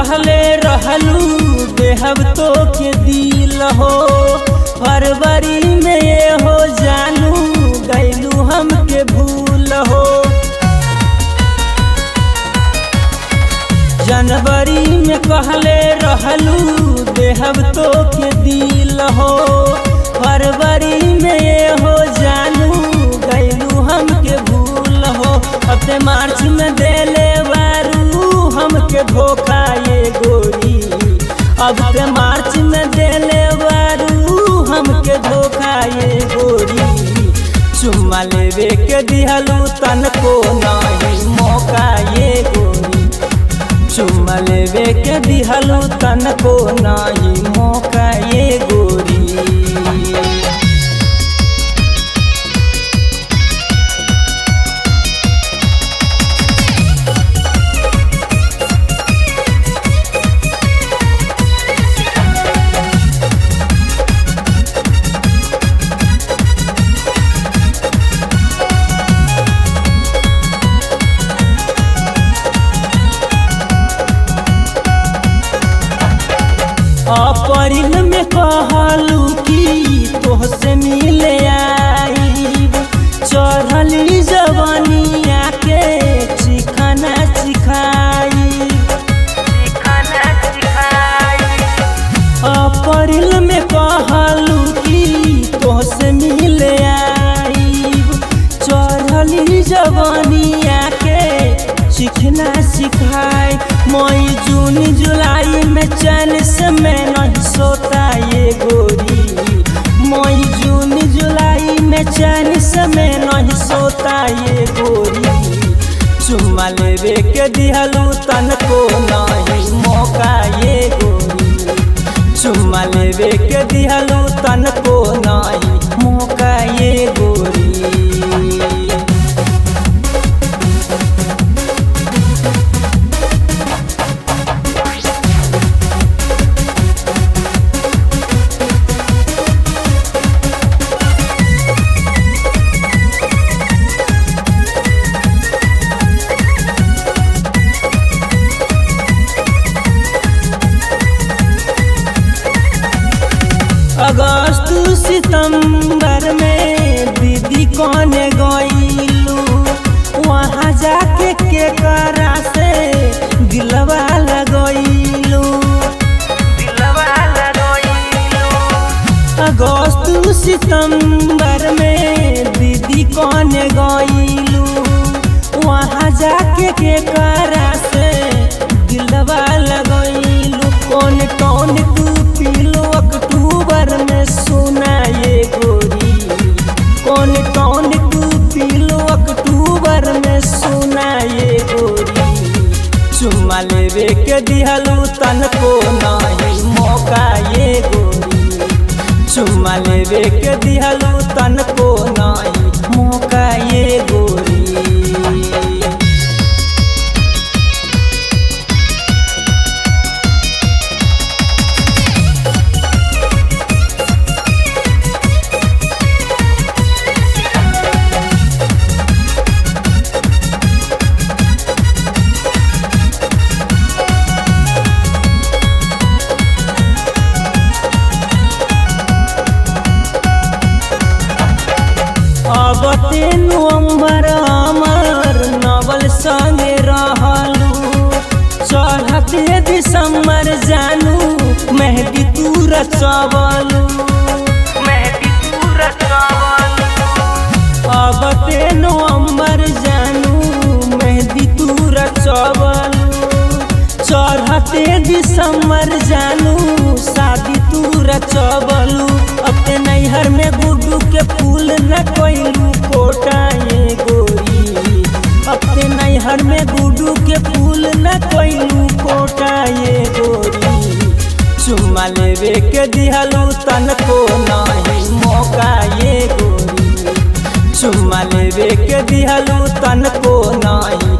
कहले रहलू देहब तो के दिल हो फरवरी में ये हो जानू गैलू हमके भूल हो जनवरी में कहले रहलू देहब तो के दिल हो फरवरी में ये हो जानू गैलू हमके भूल हो अपने मार्च में देले बारू हमके धोखा ये गोरी अब के मार्च में देले बारू हमके धोखा ये गोरी चुम्मा लेवे के दिहलू तनको नहीं मौका ये गोरी चुम्मा लेवे के दिहलू तनको नहीं मौका ये गोरी अप्रैल में कहलू कि तोहसे मिले आईब चढ़ली जवनिया के चिखाना चिखाई अप्रैल में कहलू कि तोहसे मिले आईब चढ़ली जवनिया के चिखना सिखाई मई जून जुलाई में चैन से मैं नहीं सोता ये गोरी मई जून जुलाई में चैन से मैं नहीं सोता ये गोरी चुम्मा लेवे के दिहलू तनको नहीं मौका ये गोरी चुम्मा लेवे के दिहलू तनको नहीं मौका ये गोरी अगस्त सितंबर में दीदी कौने गईलू वहाँ जाके के करा से दिलवा लगैलू अगस्त सितंबर में दीदी कौने गईलू वहाँ जाके के करा से दिलवा लगैलू कौन कौन तू पीलो अक्टूबर में सुना ये गोरी कौन कौन तू पीलो अक्टूबर में सुना ये गोरी चुम्मा लेवे के दिहलू तनको नहीं मौका ये गोरी चुम्मा लेवे के दिहलू तनको नहीं मौका ये गोरी अब तेनु अम्बर अमर नवल संगे रहलू चढ़ते दिसंबर जानू मेहदी तू रचवलू अब तेनु अम्बर जानू मेहदी तू रचवलू चढ़ते दिसंबर जानू शादी तू रचवलू अपने नैहर में गुड्डू के फूल न कोइलू कोटा ये गोरी अपने नैहर में गुड्डू के फूल न कोइलू कोटा ये गोरी चुम्मा लेवे के दिहलू तनको नहीं मौका ये गोरी चुम्मा लेवे के दिहलू तनको नहीं